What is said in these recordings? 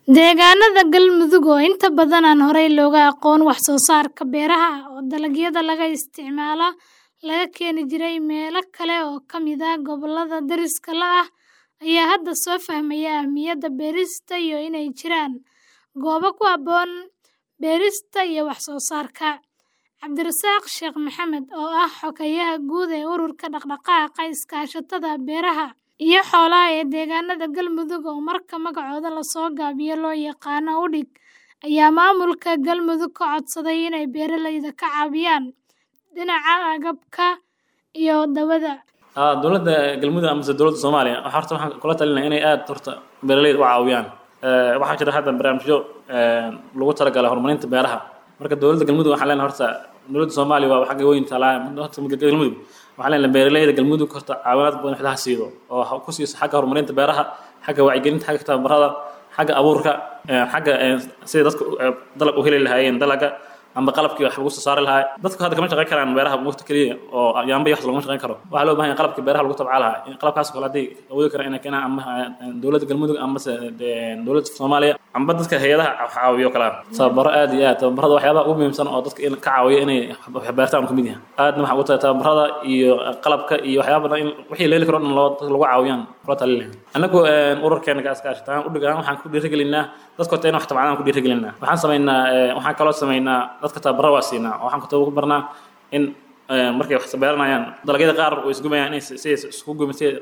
Deegaanada Galmudug oo inta badan aan horey looga aqoon wax soo saarka beeraha oo dalagyada laga isticmaalo laga keeni jiray meelo kale oo ka mid ah gobollada deriska la ah ayaa hadda soo fahmaya ahmiyadda beerista iyo inay jiraan goobo ku habboon beerista iyo wax soo saarka. Cabdirasaaq Sheekh Maxamed oo ah Xogeyaha Guud ee Ururka Dhaqdhaqaaqa Iskaashatada Beeraha iyo Xoolaha ee deegaanada Galmudug oo marka magacooda la soo gaabiyo loo yaqaan UDHIG ayaa maamulka Galmudug ka codsaday inay beeralayda ka caawiyaan dhinaca agabka iyo daawada. dowladda galmudug amase dowladda soomaaliya waxaa horta waxaan kula talinaya inay aad horta beeraleyda u caawiyaan waxaa jira hadda barnaamijyo lagu talagalay horumarinta beeraha marka dowladda galmudug waxaan leenahay horta dowladda soomaaliya waa xagga weyn talaa horta galmudug waxaan leenahay beeraleyda galmudug horta caawinaad badan waxdaha siido oo ha ku siiso xagga horumarinta beeraha xagga wacyigelinta xagga tababarada xagga abuurka xagga sida dadku dalag u heli lahaayeen dalaga amba qalabkii wax lagu soo saari lahaa dadku hadda kama shaqayn karaan beeraha waqti keliya oo yaamba iyo wax laguma shaqayn karo waxaa loo baahan yahay qalabkii beeraha lagu tabcaa lahaa in qalabkaas kale haddii awoodi karaan inay keenaan ama dowladda galmudug amase dowladda soomaaliya amba dadka hay-adaha wax caawiyo kala tababaro aad iyo aad tababarada waxyaabaha ugu muhiimsan oo dadka in ka caawiyo inay wax beertaan ka mid yahay aadna waxaa ugu tahay tababarada iyo qalabka iyo waxyaaba badan in wixii leeli karo dhan loo dadka lagu caawiyaan kula talin lahaa anagu ururkeena iskaashataan udhigaan waxaan ku dhiirigelinaa dadka horta in wax tabcadaan ku dhiirigelinaa waxaan samaynaa waxaan kaloo samaynaa dadka tababara waa siinaa waxaan ku barnaa in markay wax beeranayaan dalagyada qaar way isgubayaan inay si isku gumin si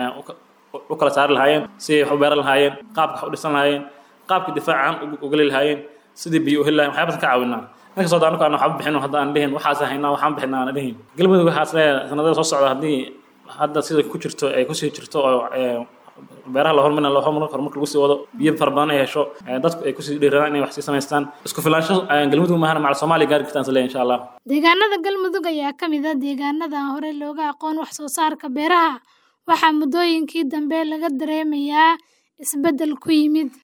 u kala saari lahaayeen si wax u beeran lahaayeen qaabka wax u dhisan lahaayeen qaabka difaacan u geli lahaayeen sidii biyo u heli lahayen waxyaabasan ka caawinaa inkastoo anagu aan waxba bixin hadda aan dhihin waxaas haynaa waxaan bixinaa aan dhihin galmudug waxaas leeyahay sanadada soo socda haddii hadda sida ku jirto ay kusii jirto oo beeraha la hormarina la hormar horumarka lagu sii wado biyo fara badan ay hesho dadku ay kusii dhiiradaan inay wax sii samaystaan isku filaansho galmudug maahana macal soomaaliya gaari kartaan isleeyahay insha allah Deegaanada Galmudug ayaa ka mid ah deegaanada aan horey looga aqoon wax soo saarka beeraha waxaa muddooyinkii dambe laga dareemayaa isbeddel ku yimid